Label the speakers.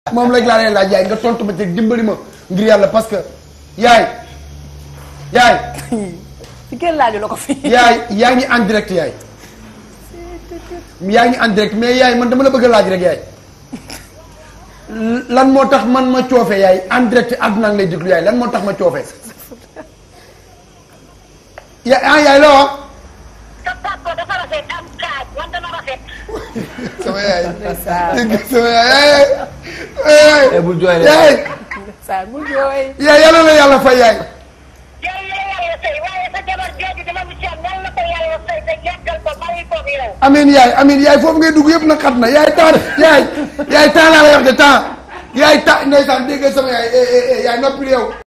Speaker 1: moom rek laa lay laaj yaay nga tontu ma te dimbali ma ngir yàlla parce que yaay yaay
Speaker 2: ci kenn laaju la ko fi.
Speaker 1: yaay yaa ngi en direct yaay yaa ngi en direct mais yaay man dama la bëgg a laaj rek yaay lan moo tax man ma coofe yaay en direct àdduna ngi lay déglu yaay lan moo tax ma coofe ya ah yaay la wax
Speaker 3: sa papa dafa rafet am kaaj man dama rafet.
Speaker 1: sama yaay
Speaker 2: ndeysaan
Speaker 1: sama yaay yaay
Speaker 4: Eh, bul jooy de.
Speaker 1: yaay
Speaker 2: ndeysaan mu jooy.
Speaker 1: yaay yàlla na yàlla fay yaay
Speaker 3: yow la yàlla sëy waaye sa jabar jooju dama mu ci am nan la ko yàlla sëy te yàggal ko bàyyi ko bi yow.
Speaker 1: amiin yaay amiin yaay foofu ngay dugg yëpp na xat na yaay temps yaay yaay temps laa lay wax de temps yaay temps ndeysaan dégg nga sama yaay eh eh eh yaay noppi yow